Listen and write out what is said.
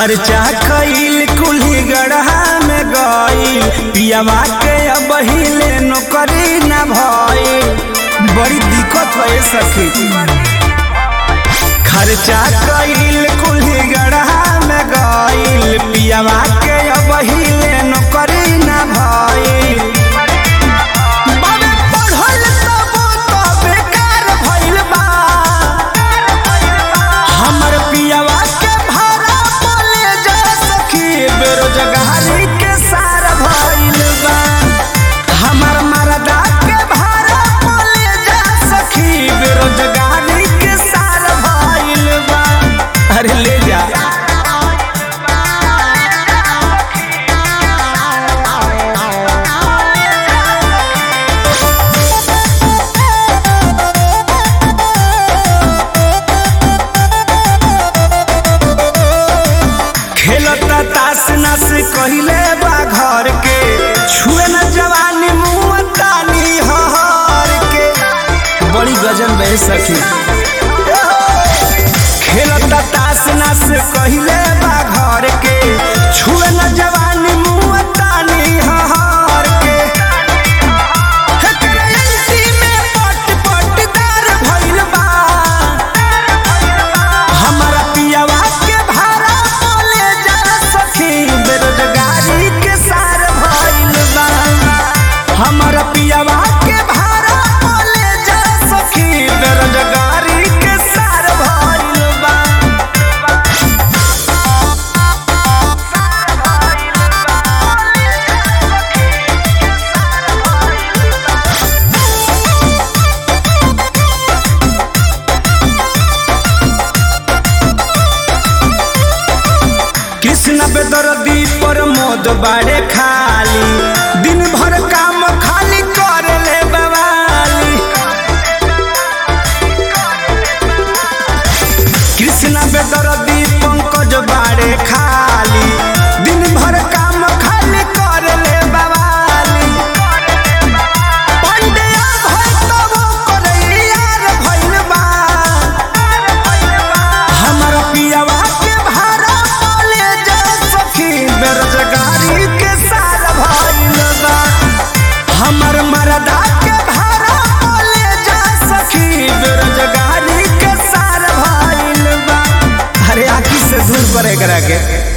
खर्चा कईल कुल्ही गढ़ा में गईल पियावा के अब हिले नौकरी न भइल बड़ी दिक्कत है सखी खर्चा कईल कुल्ही गढ़ा में गईल पियावा के अब हिले नौकरी न भइल बाबे पढ़ल तबो तो बेकार भइल बा हमर पियावा के भाड़ा बोले जा सखी बेरोजगारी के सार भइल बा हमर मरदा के भाड़ा बोले जा सखी बेरोजगारी के सार भइल बा अरे ले जा खेलता तास नस कहिले बा घर के छुए न जवानी मुँह तानी हर के बड़ी गजन बह सखी खेलता तास नस कहिले बा घर के छुए न जवानी मुँह तानी हर के एकरे एलसी में पट पटदार भइल बा हमारा पियावा के भाड़ा बोले जा सखी बेरोजगारी के सार भइल बा हमारा पियावा के भाड़ा बोले जा सखी बेरोजगारी के सार भइल बा कृष्ण बेदर्दी पर मोद बाड़े खाली दिन भर काम खाली कर ले बवाली कृष्ण बेदर्दी पंकज बाड़े खाली दिन भर काम खाली कर ले बवाली पंडिया भई तबो करैयार भइल बा हमर पियावा के भाड़ा बोले जा सखी बेरोजगारी के सार भइल बा हमर मरदा के भाड़ा बोले जा सखी बेरोजगारी के सार भइल बा अरे आखी से दूर पर एकरा के